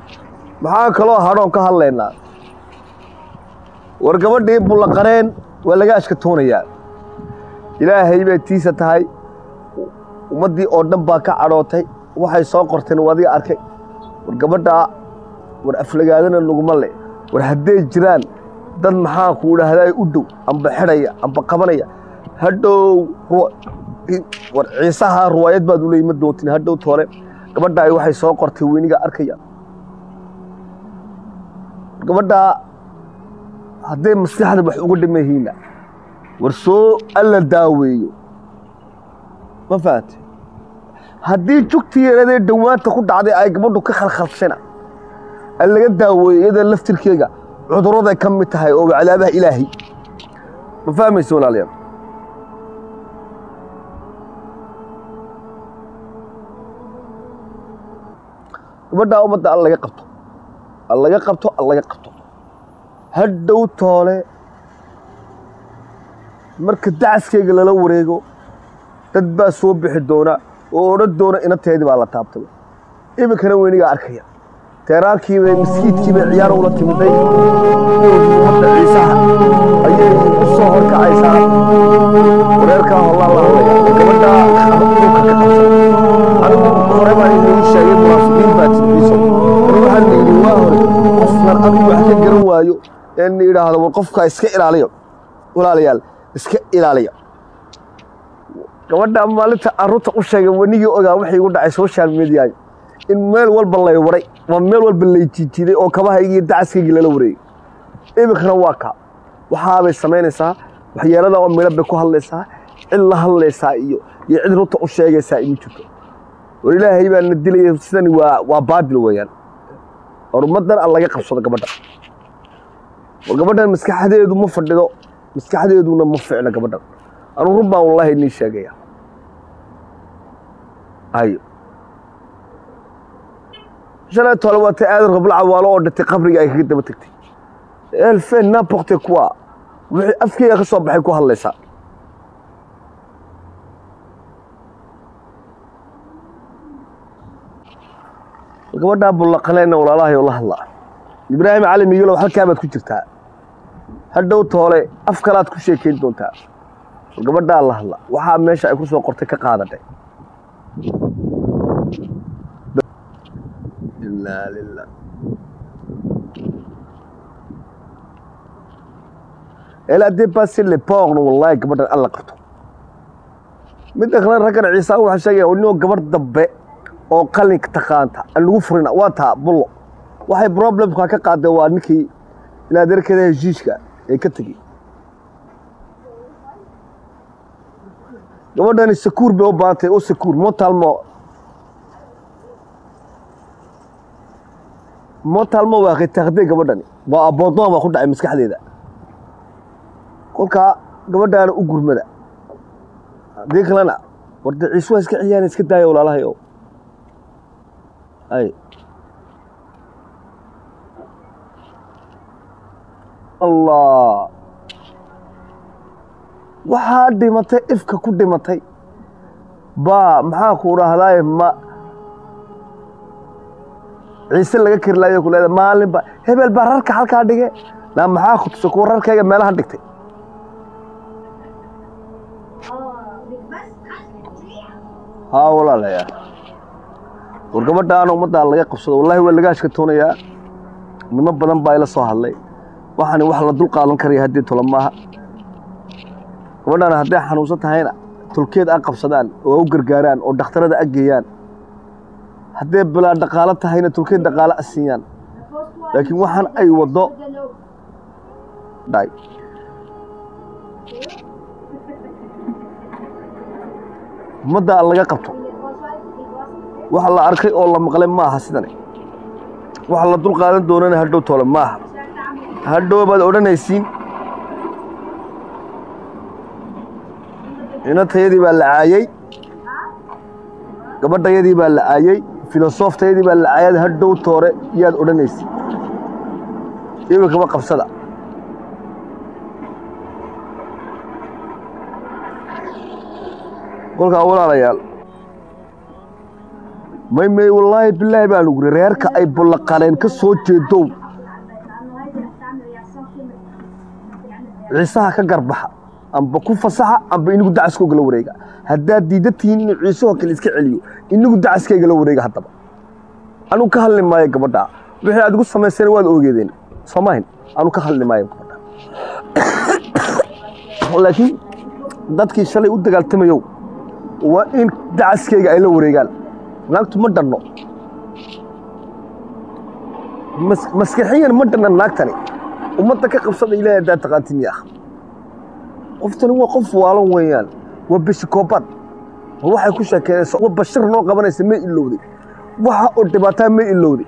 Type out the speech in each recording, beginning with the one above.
maxaa kaloo hadhoon ka hadlaynaa war gabadhii bullaqareen waa laga ashkatoonayaa ilaahay bay tiisa tahay ummaddii oo dhan baa ka cadhootay waxay soo qorteen waa adiga arkay war gabadhaa war aflagaadana laguma le war hadday jiraan dad maxaa kuu dhahdaa u dhow amba xidhaya amba qabanaya hadhow war ciisaha ruwaayad baad u leeyi ma doontin hadhow toole gabadhaa waxay soo qortay weyniga arkaya gabadhaa hadday maskaxda wax uga dhimayihiinna war soo alla daaweeyo ma fahamte haddii jugtii yaradee dhowaanta ku dhacday ay gabadhu ka khalkhalshana an laga daaweeyo iyada laftirkeega cudurraday ka mid tahay oo cadaabaha ilaahay ma fahmaysa walaalayaal gabadhaa ummadda al laga qabto al laga qabto al laga qabto hadhow toole marka dacaskeyga lala wareego dad baa soo bixi doona oo odhan doona inateedii baa la taabtay iminkana weynigaa arkaya teeraankiibay maskiidkiibay ciyaar ula timiday ummadda ciisaha ayay u soo horkacaysaa wareerkaa hollaa la hadlaya gabadhaa dhulka ka qabsan anigu hore baan idin sheegay munaafiqiin baa jirbiso war waxaan la yidhi waa hore qofkan adigu wax ka garan waayo ee na yidhaahdo war qofkaa iska ilaaliyo walaalayaal iska ilaaliya gabadha maalinta arunta u sheegay wanigii ogaa waxay igu dhacay social media in meel walba lay waray waa meel walba lay jiijiiday oo kabahaygii dacaskaygii lala wareegay iminkana waa kaa waxaabay samaynaysaa waxyeelada oo midho bay ku hadlaysaa cid la hadlaysaa iyo iyo cid runta u sheegaysaa ima jirto war ilaahay baa na dilaya sidani waa waa baadil weeyaan war ummaddan aan laga qabsado gabadha war gabadhan maskaxdeedu ma fadhido maskaxdeeduna ma ficno gabadhan anuu run baan wallaahi inii sheegaya ayo shalay tole waa tay aadan rabla cawaalo oo dhintay qabriga ay kaga daba tegtay elfen n'importe quoi wixii afkeyga ka soo baxay ku hadlaysaa gabadhaa bullaqaleenna walaalahay oo la hadlaa ibraahim cali migalow halkaa baad ku jirtaa hadhow toole af kalaad ku sheekayn doontaa gabadhaa la hadla waxaa meesha ay ku soo qortay ka qaadatay inaa lilah elle a dépassé les porno wallahi gabadhan alla qabto midda kale raggan ciisaan waxaa sheegaya inoo gabarh dambe oo qalinka taqaanta aan lagu furina waa taa bullo waxay problemka ka qaadeen waa ninkii inaad erkeeda heshiiska ee ka tegey gabadhani sakuur bay u baahantay u sakuur motalmo motalmo waa khitaaqdee gabadhani waa aboodnoa baa ku dhacay maskaxdeeda kolkaa gabadhaana u gurmada haddii kalena warda ciise waa iska ciyaana iska daaya walaalahay o ay allah waxaa dhimatay ifka ku dhimatay baa maxaa ku dhahdaay ma ciise laga kari laayo ku leeda maalin ba hebel baa rarka halkaa dhige naa maxaa ku tusa kuwa rarkayga meelahan dhigtay haa walaalayaa war gabadhaana ummaddaa laga qabsado wallahi waa laga ashkatoonayaa nimo badan baa ila soo hadlay waxaani wax la dul qaadan karaya haddii tolo maaha gabadhaana hadday xanuunsan tahayna tolkeed a qabsadaan oo u gargaaraan oo dhakhtarada a geeyaan hadday bilaa dhaqaalo tahayna tolkeed dhaqaalo a siiyaan laakiin waxaan ay waddo dhay ummadda laga qabto waxa la arkay oo la maqlay maaha sidani waxa la dul qaadan doonana hadhow toole maaha hadhow baad odhanaysiin inantayadii baa la caayey gabadhayadii baa la caayey filosoftayadii baa la caayay hadhow toore yaad odhanaysiin iminkaba qabsada kolkaa walaalayaal may may wallaahi bilaahi baan uguri reerka ay bullaqaleen ka soo jeedow ciisaha ka garbaxa amba ku fasaxa amba inigu dacaskooga la wareega haddaad diida tihiin inuu ciisahoo kale iska celiyo inigu dacaskayga la wareega haddaba anugu ka hadli maayo gabadha wixii aad igu samayseen waad ogeedeen soomahin anugu ka hadli maayo gabadha laakiin dadkii shalay u dagaaltamayow waa in dacaskayga ay la wareegaan naagtu ma dhanno mas- maskaxiyan ma dhanna naagtani ummadda ka qabsada ilaahay haddaad taqaantin yaa qoftani waa qof waalan weeyaan waa bishikoobaad oo waxay ku sheekeynaysa waa bashir noo qabanaysa may ilowday waxa oo dhibaataa may ilowday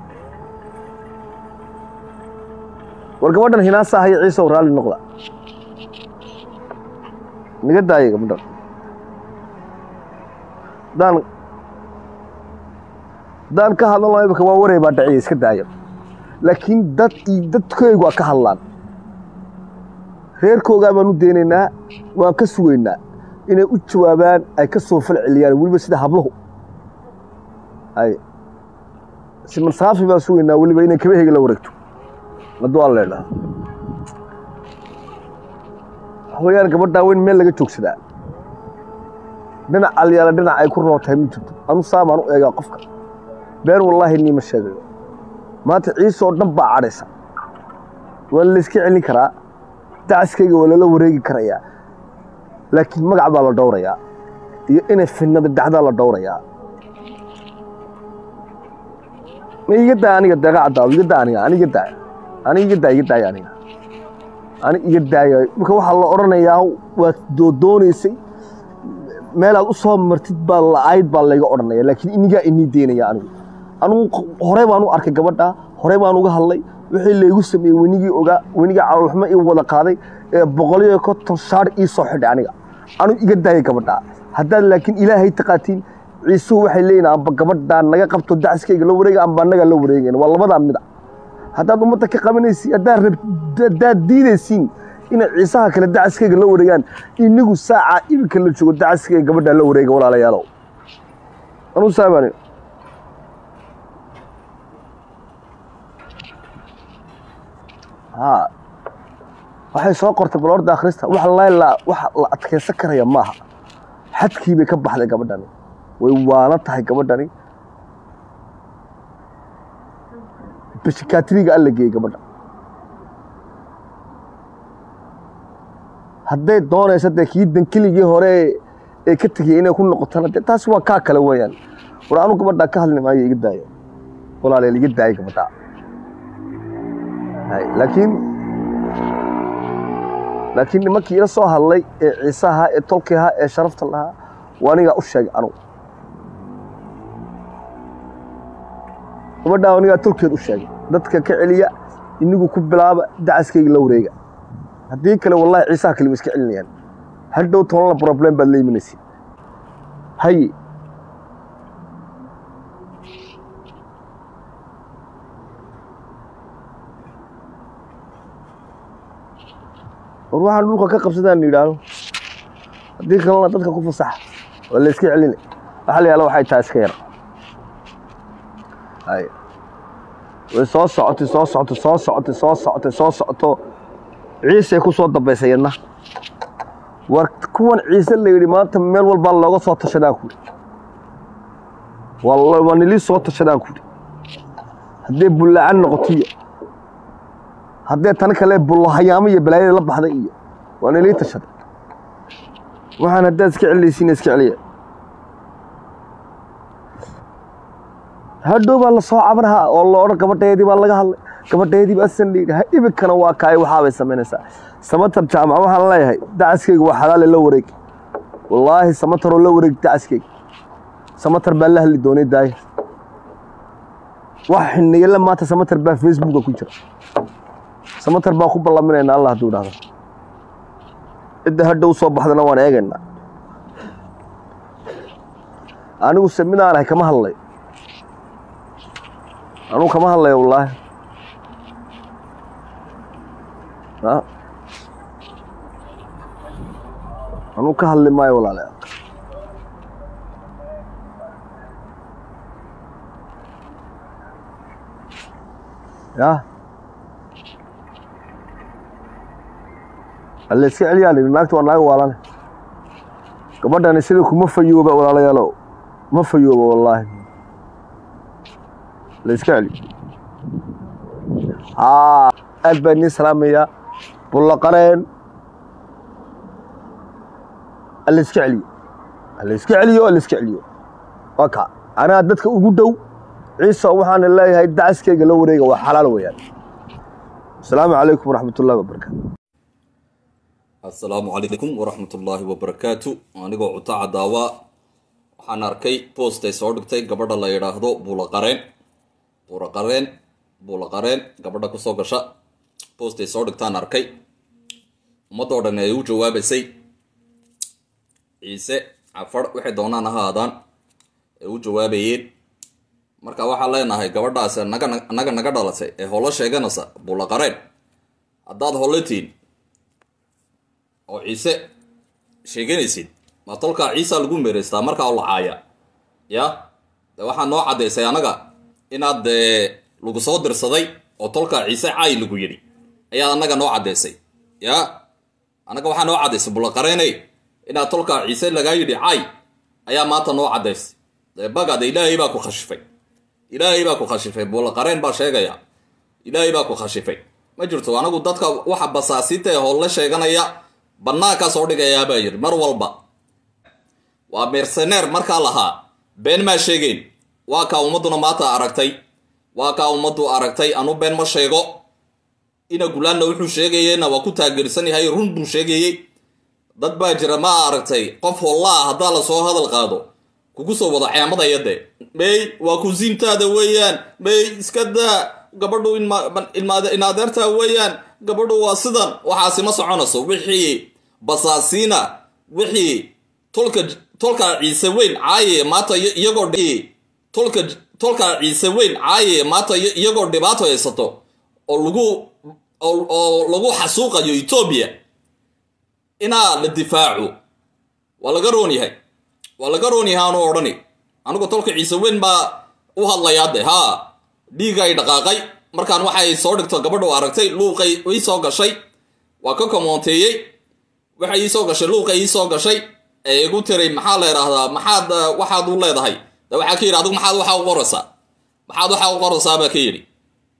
war gabadhan hinaasa haya ciisow raalli noqda naga daaya gabadhan daan daan ka hadlan lahaa imika waa waray baa dhaciya iska daaya laakiin dad iyo dadkaygu waa ka hadlaan reerkoogaa baan u daynaynaa waan ka sugaynaa inay u jawaabaan ay ka soo fal celiyaan weliba sida habluhu ay siman saafi baan sugaynaa weliba inay kabaheyga la wareegto hadduu alla idhaha waxweeyaan gabadhaa weyn meel laga joogsadaa dhinac alyaala dhinac ay ku rootahay ma jirto anu saamaan u eegaa qofka been wallaahi niima sheegayo maanta ciise oo dhan baa cadhaysa waa layska celin karaa dacaskayga waa lala wareegi karayaa laakiin magac baa la dhowrayaa iyo inay fidnada dhacdaa la dhowrayaa ma iga daa aniga deeqa caddaado iga daa aniga aniga daa aniga iga daa iga daaya aniga ani iga daaya marka waxaa la odhanayaa waad doodoonaysay meelaad u soo martid baa la-ayd baa layga odhanaya laakiin inigaa inii deynaya anigu anugu horey baan u arkay gabadha horey baan uga hadlay wixii laygu sameeyey wenigii ogaa wenigii caloolxumo ii wada qaaday ee boqoliyo konton shaar ii soo xidhay aniga anugu iga daayay gabadha haddaad laakiin ilaahay taqaatiin ciisuhu waxay leeyihin amba gabadhaa naga qabto dacaskayga la wareega amba annagaa la wareegayn waa labadaa mida haddaad ummadda ka qabanaysiin haddaad rab haddaad diidaysiin inay ciisaha kale dacaskayga la wareegaan inigu saacaa iminka la joogo dacaskayga gabadhaa la wareega walaalayaalow anuu saamani haa waxay soo qortay bal orda akhrista wax layla wax la adkaysan karaya maaha xadkii bay ka baxday gabadhani way waana tahay gabadhani bishikaatriga alla geeyey gabadha hadday doonaysa dee kii dankeligii hore ee ka tegiyey inay ku noqotana dee taasi waa kaa kale weeyaan war anu gabadhaa ka hadli maayo iga daayo walaaleel iga daaya gabadhaa hay laakiin laakiin nimankii ila soo hadlay ee ciise ahaa ee tolki ahaa ee sharafta lahaa waa anigaa u sheegay anugu gabadhaa anigaa tolkeed u sheegay dadka ka celiya inigu ku bilaaba dacaskayga la wareega haddii kale wallahi ciisaha kale wa iska celinayaan hadhow tobanla problem baad la imanaysid haye war waxaan dhulka ka qabsadaan yidhaahdo haddii kalena dadka ku fasaxa waa la iska celina waxa la yihahda waxay tahay iska yar hay way soo socotay soo socotay soo socotay soo socotay soo socoto ciisay ku soo dambaysay yadna war kuwan ciise la yidhi maanta meel walbaa looga soo tashadaan ku yidhi waa nilii soo tashadaan ku yidhi hadday bullacan noqotiyo haddee tan kale bullahayaamo iyo balaayada la baxday iyo waa nilii tashaday waxaan haddaad iska celinaysiina iska celiya hadhow baa la soo cabanahaa oo la odhan gabadheedii baa laga hadlay gabadheedii baa asan layidhi ha iminkana waa kaay waxaabay samaynaysaa samatar jaamac waxaan leeyahay dacaskayga waa xalaale la wareeg wallaahi samataroo la wareeg dacaskayga samatar baa la hadli doonay daaya wax xiniyala maanta samatar baa facebooka ku jira samatar baa ku ballaminaynaa allah hadduu dhahdo cidda hadhow soo baxdana waan eegaynaa anigu se midaan ahay kama hadlayo anugu kama hadlayo wallaahi anugu ka hadli maayo walaalayaal ya alla iska celiyaa la yidhi naagta waa naag waalane gabadhani sida kuma fayooba walaalayaalow ma fayooba wallaahi la iska celi haa aad baan idiin salaamayaa bullaqareen alla iska celiyo alla iska celiyo alla iska celiyo waa kaa anaa dadka ugu dhow ciisa waxaana leeyahay dacaskayga la wareega waa xalaal weeyaan asalaamu calaykum waraxmat ullahi wabarakaatu assalaamu calaykum waraxmatullaahi wabarakaatu anigoo cutaca daawa waxaan arkay boostay soo dhigtay gabadha la yidhaahdo buulaqareen buulaqareen buulaqareen gabadha kusoo gasha boostay soo dhigtaan arkay ummadoo dhan ay u jawaabaysay ciise cafar waxay doonaan ahaadaan ay u jawaabayeen marka waxaan leenahay gabadhaas naga naga naga dhalatay ee holo sheeganaysa buulaqareen haddaad holotiin oo ciise sheeganaysid ma tolkaa ciisa lagu meeraystaa markaa oo lacaaya ya de waxaa noo caddaysay anaga inaad dee lagu soo dirsaday oo tolkaa ciise caay lagu yidhi ayaa anaga noo caddaysay ya anaga waxaa noo caddaysay bulaqareeney inaad tolkaa ciise lagaa yidhi caay ayaa maanta noo caddaysay dee bagade ilaahay baa ku khashifay ilaahay baa ku khashifay bulaqareen baa sheegaya ilaahay baa ku khashifay ma jirto anagu dadka waxa basaasiinta ee holle sheeganaya bannaankaa soo dhigayaa baa yidhi mar walba waa merceneer markaa lahaa been maa sheegeen waa kaa ummadduna maanta aragtay waa kaa ummaddu aragtay anu been ma sheego ina gulaanna wuxuu sheegayena waa ku taageersan yahay run buu sheegayey dad baa jira ma aragtay qof hollaa haddaa lasoo hadal qaado kugu soo wado ceemadaya de may waa kusiintaada weeyaan may iska daa gabadhu inadeertaa weeyaan gabadhu waa sidan waxaasi ma soconayso wixii basaasiina wixii tolka tolka ciise weyn caaye maanta iyagoo tolka tolka ciise weyn caaye maanta iyagoo dhibaato haysato oo lagu oo lagu xasuuqayo etoobiya inaa la difaaco waa laga roon yahay waa laga roon yahay aanu odhani anigu tolka ciise weyn baa u hadlayaa de haa dhiigay dhaqaaqay markaan waxay soo dhigto gabadhu aragtay luuqay ii soo gashay waa ka komoonteeyey waxay ii soo gashay luuqay ii soo gashay ee igu tiray maxaa la idhaahdaa maxaad waxaad u leedahay de waxaa ka yidhi adigu maxaad waxaa u qoraysaa maxaad waxaa u qoraysaa baa ka yidhi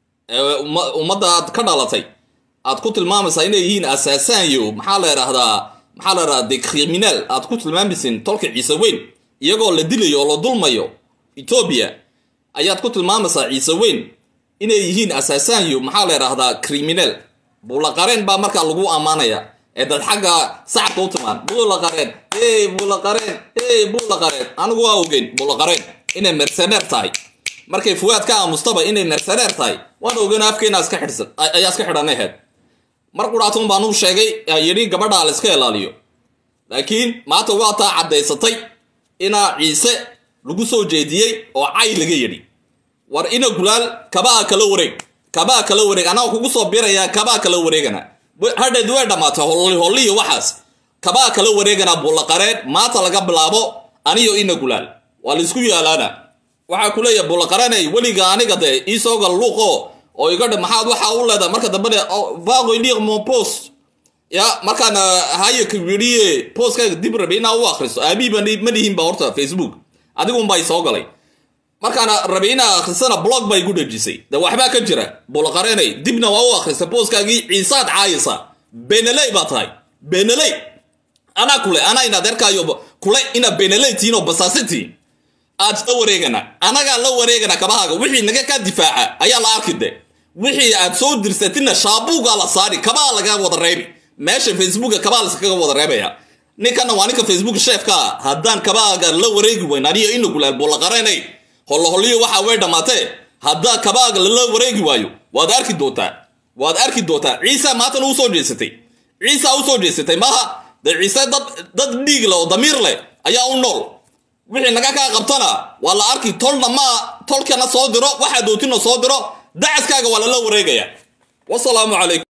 ummadda aad ka dhalatay aad ku tilmaamaysaa inay yihiin asaasaanyo maxaa la idhaahdaa maxaa la idhahdaa de criminal aad ku tilmaamaysin tolka ciise weyn iyagoo la dilayo oo la dulmayo etoobiya ayaad ku tilmaamaysaa ciise weyn inay yihiin asaasaanyo maxaa la idhaahdaa criminal buulaqareen baa markaa lagu ammaanaya ee dad xagga sacabka u timaan buulaqareen hey buulaqareen hey buulaqareen anigu waa ogeyn buulaqareen inay merceneer tahay markay fuwaad ka aamustaba inay merceneer tahay waan ogeyn afkeena iska xidhsan ayaa iska xidhan aheyd mar quraatun baan u sheegay yidhi gabadha la iska ilaaliyo laakiin maanta waa taa caddaysatay inaa ciise lagu soo jeediyey oo cay laga yidhi war ina gulaal kabaa kala wareeg kabaa kala wareeg anaa kugu soo birayaa kabaa kala wareegana hadheed way dhammaatay holli holliyo waxaas kabaa kala wareegana bullaqareen maanta laga bilaabo aniyo ina gulaal waa laisku yaalaana waxaa ku leeyahay bullaqareenay weliga aniga dee iisoo gal luuqo oo iga dhe maxaad waxaa u leedahay marka dambe vago lire mon post ya markaan hayaka yidhiye postkaaga dib rabe inaa u akriso aabihiiba ma lihinba horta facebook adigunbaa isoo galay markaana rabay inaa akhrisana blog baa igu dhejisay de waxbaa ka jira bulaqareenay dibna waa u akhristay booskaagii ciisaad caayisa beneley baa tahay beneley anaa kule anaa in adeerkaayo kule ina beneley tihiin oo basaasi tihiin aad la wareegana anagaa la wareegana kabahaaga wixii naga kaa difaaca ayaa la arki de wixii aad soo dirsatina shaabuugaa la saari kabaa laga wada reebi meesha facebooka kabaa laskaga wada reebaya ninkana waa ninka facebook sheefka ah haddaan kabaaga la wareegi weyn aniyo ina gulaal bulaqareenay holloholiyo waxa way dhammaatee haddaa kabaaga lala wareegi waayo waad arki doontaa waad arki doontaa ciisa maantana u soo jeesatay ciisa u soo jeesatay maaha dee ciise dad dad dhiig leh oo damiir leh ayaa u nool wixii naga kaa qabtana waa la arki tolna ma tolkana soo diro waxaa dootina soo diro dacaskaaga waa lala wareegaya wasalaamu calaykum